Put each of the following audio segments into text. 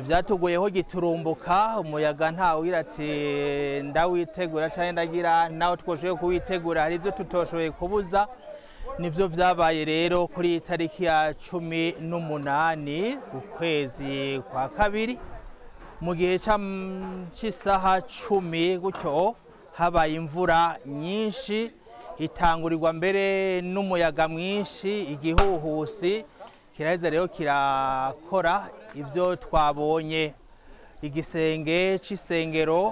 byatuguyeho giturumbuka umuyaga ntawugira ati ndawitegura cyangwa ndagira nawe twoshoboye kuwitegura hari ibyo tutoshoboye kubuza nibyo byabaye rero kuri iyi tariki ya cumi n'umunani ukwezi kwa kabiri mu gihe cy'isaha cumi gutyo habaye imvura nyinshi itangurirwa mbere n'umuyaga mwinshi igihuhusi kiraheza rero kirakora ibyo twabonye igisenge cy'isengero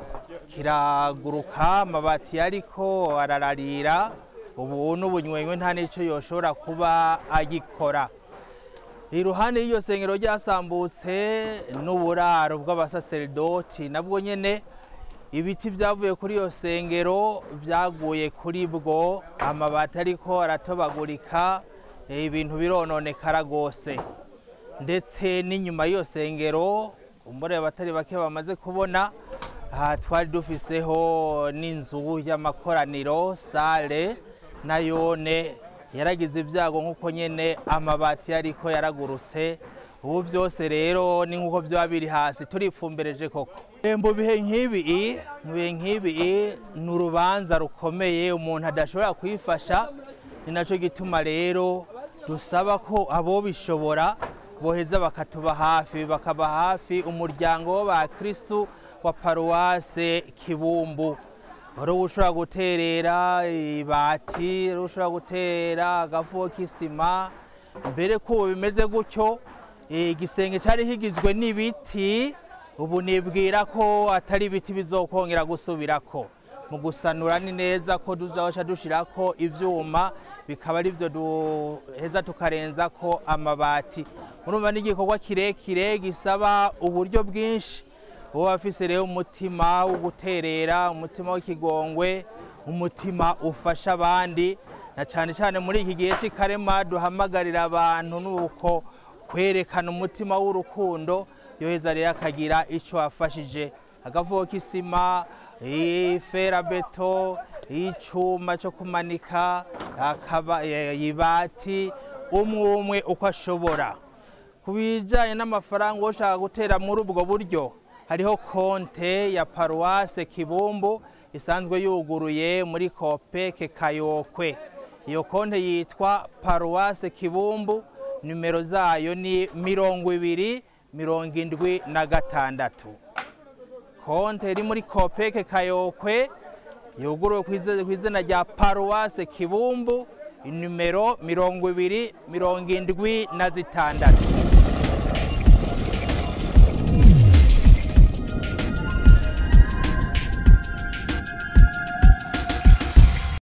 kiraguruka amabati ariko arararira ubu n'ubunywenywe nta n'icyo yoshobora kuba agikora iruhande y'iryo sengero ryasambutse n'uburaro bw'abasaseridoti nabwo nyine ibiti byavuye kuri iyo sengero byaguye kuri bwo amabati ariko aratobagurika ibintu birononekara rwose ndetse n'inyuma y'iyo sengero umubare abatari bake bamaze kubona aha twari dufiseho n'inzu y'amakoraniro sale nayone yaragize ibyago nk'uko nyine amabati ariko yaragurutse ubu byose rero ni nk'uko byaba biri hasi turipfumbereje koko mu bihe nk'ibi mu bihe nk'ibi ni urubanza rukomeye umuntu adashobora kwifasha ni nacyo gituma rero dusaba ko abo bishobora boheza bakatuba hafi bakaba hafi umuryango w'abakirisitu wa paruwase kibumbu wari ushobora guterera ibati wari ushobora gutera agafu k'isima mbere ko ubu bimeze gutyo igisenge cyari higizwe n'ibiti ubu nibwira ko atari ibiti bizokongera gusubirako mu gusanura ni neza ko tuzabasha dushyirako ibyuma bikaba ari byo duheza tukarenza ko amabati murumva n'igikorwa kirekire gisaba uburyo bwinshi uba afise rero umutima wo guterera umutima w'ikigongwe umutima ufasha abandi na cyane cyane muri iki gihe cy'ikarema duhamagarira abantu nuko kwerekana umutima w'urukundo yoheza rero akagira icyo afashije agavuga k'isima iferabeto icyuma cyo kumanika ibati umwe umwe uko ashobora ku bijyanye n'amafaranga ushaka gutera muri ubwo buryo hariho konte ya paruwase kibumbu isanzwe yuguruye muri kopeke kayokwe iyo konte yitwa paruwase kibumbu nimero zayo ni mirongo ibiri mirongo indwi na gatandatu konte iri muri kopeke kayokwe yuguruwe ku izina rya paruwase kibumbu nimero mirongo ibiri mirongo indwi na zitandatu